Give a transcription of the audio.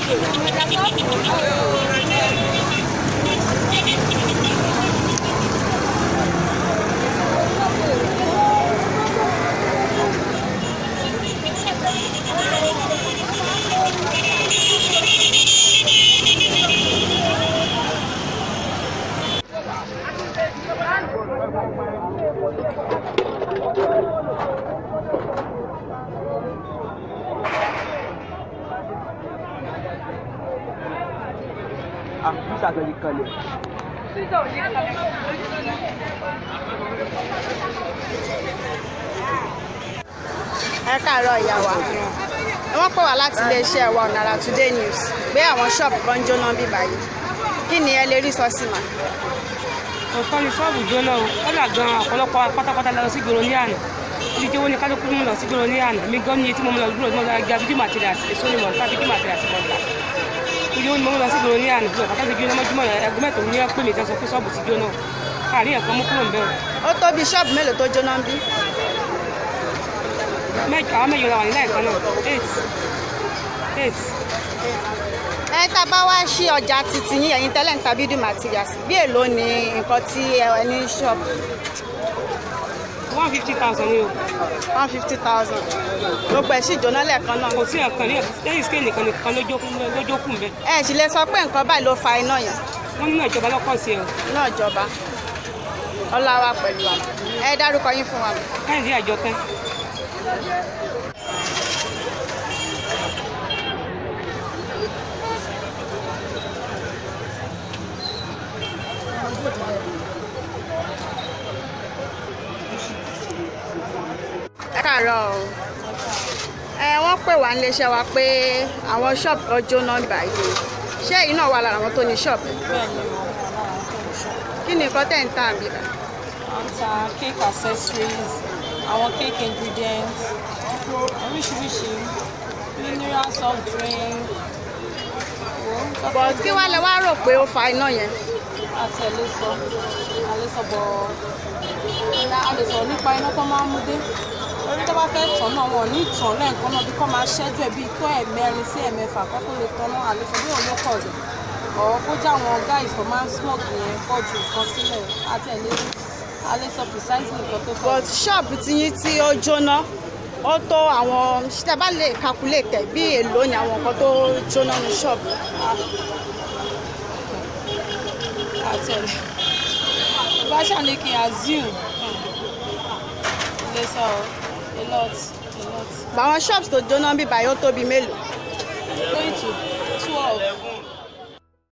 Ah, bisa kali kali. ẹ káàárọ̀ ìyá wa wọ́n pè wá láti iléeṣẹ́ wa Ọ̀nàrà Today News pé àwọn ṣọ́ọ̀bù kan ń jóná bí báyìí kí ni ẹ lè rí sọ sí ma. ọ̀tọ́ ni ṣọ́ọ̀bù jóná o kọ́là gan ọ̀pọ̀lọpọ̀ pátápátá lọ sí gbòòrò ní àná ibi tí owó ní kálukú mú lọ sí gbòòrò ní àná mi gan ní etí mo mú lọ gbòòrò mọ́ lọ́ọ́ gba bíjú materials èso ni mọ̀ nípa bíjú materials mọ̀ nípa ibi owó ni mo mú lọ sí gbòòrò ní àná bí ọ̀pátá ti jóná mọ́júmọ́ ẹgbẹ́ mẹ́tò ní pé mi tẹ́sọ pé ṣọ́ọ̀bù ti jóná káàrí ẹ̀kan mú kúrò ń bẹ́ẹ̀ ó tó bí ṣọ́ọ̀bù mélòó tó jóná ń bí. mẹ́jọ àwọn mẹ́jọ la wà nílẹ̀ kan náà eight eight ẹ tá a bá wá sí ọjà títí yín ẹ̀yin tẹ́lẹ̀ ń ta bídú materials bí èló ni nǹkan tí ẹ ní ṣọ́ọ̀bù one fifty thousand ni o one fifty thousand gbogbo ẹ̀ sì jóná lẹ́ẹ̀kan náà. kò sí ẹ̀kan ní lẹ́yìn scale nìkan nìkan lójókùn bẹ́ẹ̀ ẹ sì lè sọ pé nǹkan báyìí ló fa iná yẹn wọ́n nínú ìjọba lọ́kọ̀ sí ẹ̀ o náà jọba ọláwa pẹ̀lú wa ẹ dárúkọ yín fún wa. káyọ̀dé àjọkẹ́ ẹ káàárọ̀ o ẹ wọ́n pè wá níléeṣẹ́ wa pé àwọn ṣọ́ọ̀bù kan jóná báyìí ṣé èyí náà wà lára àwọn tó ní ṣọ́ọ̀bù bẹ́ẹ̀ni mo wà lára àwọn tó ń ṣe kí ni nǹkan tẹ̀ ń tà bí bá à ń ta cake accessories àwọn cake ingredients oríṣiríṣi mineral soft drink wo but kí wàá lẹ wá rò pé ó fa iná yẹn àti ẹ̀ lè sọ a lè sọ bọ̀ a lè sọ̀rọ̀ nípa iná tó máa ń mú dé orí tó bá fẹ́ tàn náà wọn ò ní tàn lẹ́ẹ̀kan náà bí kò máa ṣẹ́jú ẹ̀ bíi tó ẹ̀mẹrin sí ẹ̀mẹfà kó tó lè tàn náà a lè sọ bí òun ló pọ̀ jù ọ̀ kó já àwọn guys tó máa ń smoke yẹn pọ̀ ju nǹkan sílẹ̀ àti ẹ̀ lè a lè sọ precisely nǹkan tó fẹ́ but ṣọ́ọ̀bù tiyín tí ó jóná ó tó àwọn ṣíṣẹ́ bá lè calculate ẹ̀ bí èlò ni àwọn nǹkan tó jóná ní ṣọ́ọ̀bù àti ẹ̀ bá ṣàní kí n assume lè sọ a lot a lot báwọn shops tó jóná bí báyìí ó tóbi mélòó going to